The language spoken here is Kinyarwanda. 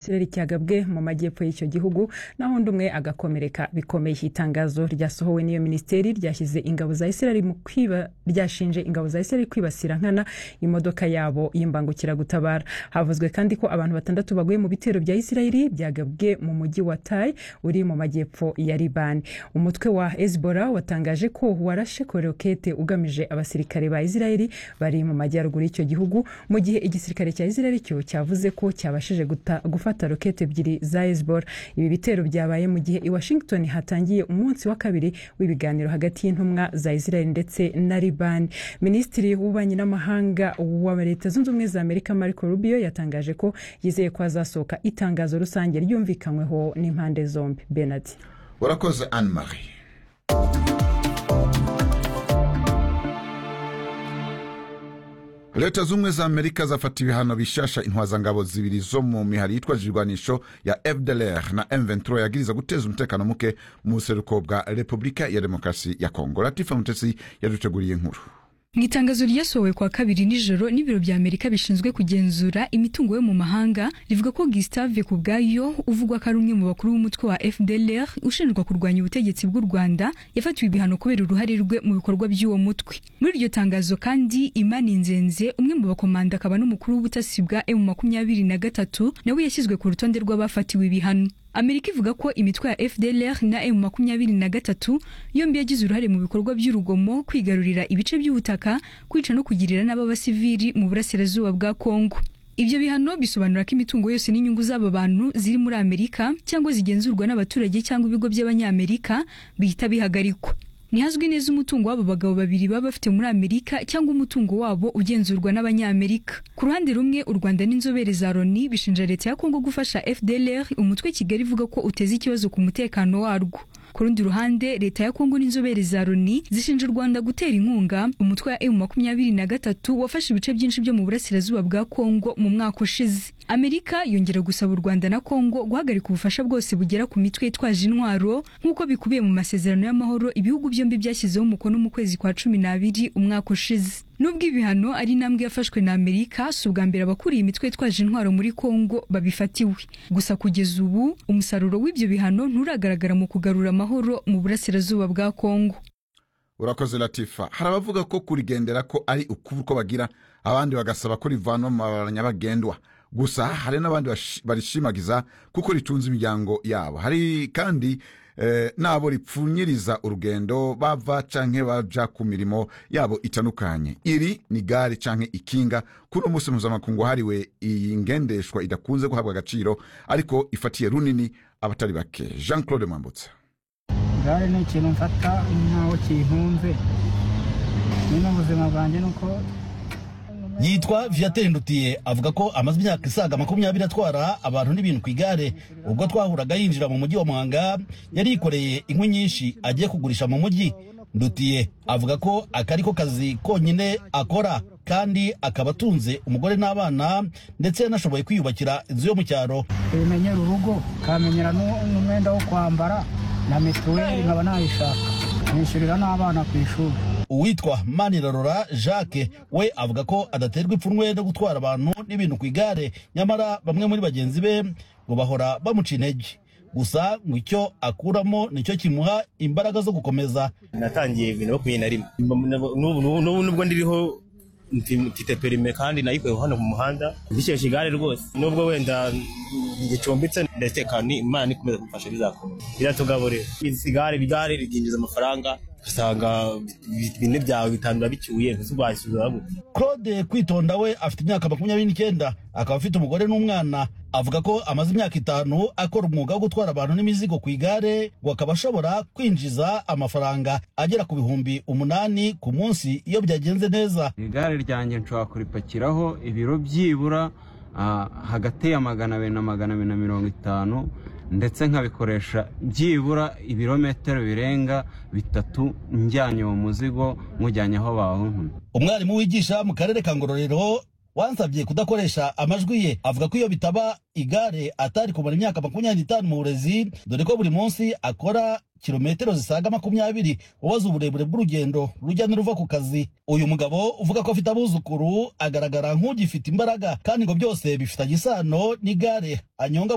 ikirere cyagabwe mu majyepfo y'icyo gihugu naho undi umwe agakomereka bikomeye itangazo ryasohowe n'iyo minisiteri ryashyize ingabo za isirayeli mu kwiba ryashinje ingabo za isirayeli kwibasira nkana imodoka yabo y'imbangukiragutabara havuzwe kandi ko abantu batandatu baguye mu bitero bya isirayeli byagabwe mu mujyi wa tai uri mu majyepfo ya libani umutwe wa hezbollah watangaje ko warashe korokete ugamije abasirikare ba isirayeli bari mu majyaruguru y'icyo gihugu mu gihe igisirikare cya isirayeli cyo cyavuze ko cyabashije gufata gufata rokete ebyiri za hezbollah ibi bitero byabaye mu gihe i washington hatangiye umunsi wa kabiri w'ibiganiro hagati y'intumwa za israel ndetse na libani minisitiri w'ububanyi n'amahanga wa leta zunze ubumwe za amerika marco rubio yatangaje ko yizeye ko azasohoka itangazo rusange ryumvikanyweho n'impande zombi benard urakoze anne marie leta z'ubumwe za amerika zafata ibihano bishasha intwazangabo zibiri zo mu mihari yitwaje ibirwanisho ya fdlr na m23 yagiriza guteza umutekano muke mu buseruko bwa repubulika ya demokarasi ya kongo latifa mutesi yaduteguriye inkuru mu itangazo ryasohowe kwa kabiri nijoro n'ibiro bya amerika bishinzwe kugenzura imitungo yo mu mahanga rivuga ko gustave ku bwayo uvugwa ko ari umwe mu bakuru b'umutwe wa fdlr ushinjwa kurwanya ubutegetsi bw'u rwanda yafatiwe ibihano kubera uruhare rwe mu bikorwa by'uwo mutwe muri iryo tangazo kandi imana inzenze umwe mu bakomanda akaba n'umukuru w'ubutasi bwa emu makumyabiri na gatatu nawe yashyizwe ku rutonde rw'abafatiwe ibihano amerika ivuga ko imitwe ya fdlr na m makumyabiri na gatatu yombi yagize uruhare mu bikorwa by'urugomo kwigarurira ibice by'ubutaka kwica no kugirira nabi abasivili mu burasirazuba bwa kongo ibyo bihano bisobanura ko imitungo yose n'inyungu z'aba bantu ziri muri amerika cyangwa zigenzurwa n'abaturage cyangwa ibigo by'abanyamerika bihita bihagarikwa ntihazwi neza umutungo w'abo bagabo babiri baba bafite muri amerika cyangwa umutungo wabo ugenzurwa n'abanyamerika ku ruhande rumwe u rwanda n'inzobere za loni bishinja leta ya kongo gufasha fdlr umutwe kigali ivuga ko uteza ikibazo ku mutekano warwo ku rundi ruhande leta ya kongo n'inzobere za loni zishinja u rwanda gutera inkunga umutwe wa emu makumyabiri na gatatu wafashe ibice byinshi byo mu burasirazuba bwa kongo mu mwaka ushize amerika yongera gusaba u rwanda na kongo guhagarika ubufasha bwose bugera ku mitwe yitwaje intwaro nk'uko bikubiye mu masezerano y'amahoro ibihugu byombi byashyizeho umukono mu kwezi kwa cumi n'abiri umwaka ushize nubwo ibihano ari intambwe yafashwe na amerika si ubwa mbere abakuriye imitwe yitwaje intwaro muri kongo babifatiwe gusa kugeza ubu umusaruro w'ibyo bihano nturagaragara mu kugarura amahoro mu burasirazuba bwa kongo urakoze latifa hari abavuga ko kurigendera ko ari ukuba uko bagira abandi bagasaba ko rivanwa mu mabara nyabagendwa gusa hari n'abandi barishimagiza kuko ritunze imiryango yabo hari kandi nabo ripfunyiriza urugendo bava canke baja ku mirimo yabo itandukanye iri ni gare canke ikinga kuri uwo munsi mpuzamakungu wahariwe iyi ngendeshwa idakunze guhabwa agaciro ariko ifatiye runini abatari bake jean claude mwambutsa gare ni ikintu mfata nkaho kintunze nyine ubuzima bwanjye ni uko yitwa viateur ndutiye avuga ko amaze imyaka isaga makumyabiri atwara abantu n'ibintu ku igare ubwo twahuraga yinjira mu mujyi wa muhanga yari yikoreye inkwi nyinshi agiye kugurisha mu mujyi ndutiye avuga ko aka ari ko kazi konyine akora kandi akaba atunze umugore n'abana ndetse yanashoboye kwiyubakira inzu yo mu cyaro bimenyera urugo ukamenyera n'umwenda wo kwambara na mituweli nkaba nayishaka nishyurira n'abana ku ishuri uwitwa manirarora jacques we avuga ko adaterwa ipfunwe no gutwara abantu n'ibintu ku igare nyamara bamwe muri bagenzi be ngo bahora bamuca intege gusa ngo icyo akuramo nicyo kimuha imbaraga zo gukomeza natangiye bibiri na makumyabiri na rimwe n'ubu nubwo ndiriho mfite perime kandi nayikuye hano mu muhanda ndishyushye igare rwose nubwo wenda gicumbitse ndatekana imana ikomeza kumfasha bizakomeza biratugaburira igare igare ryinjiza amafaranga ugasanga bine byawe bitanu bicyuye ntizubashyura claude kwitonda we afite imyaka makumyabiri n'icyenda akaba afite umugore n'umwana avuga ko amaze imyaka itanu akora umwuga wo gutwara abantu n'imizigo ku igare ngo akaba ashobora kwinjiza amafaranga agera ku bihumbi umunani ku munsi iyo byagenze neza igare ryanjye nshobora kuripakiraho ibiro byibura hagati ya magana abiri na magana abiri na mirongo itanu ndetse nkabikoresha byibura ibirometero birenga bitatu njyanye uwo muzigo nkujyanye aho bawuntumye umwarimu wigisha mu karere ka ngororero wansabye kudakoresha amajwi ye avuga ko iyo bitaba igare atari kumara imyaka makumyabiri n'itanu mu burezi dore ko buri munsi akora kilometero zisaga makumyabiri ubaza uburebure bw'urugendo rujya n'uruva ku kazi uyu mugabo uvuga ko afite abuzukuru agaragara nk'ugifite imbaraga kandi ngo byose bifitanye isano n'igare anyonga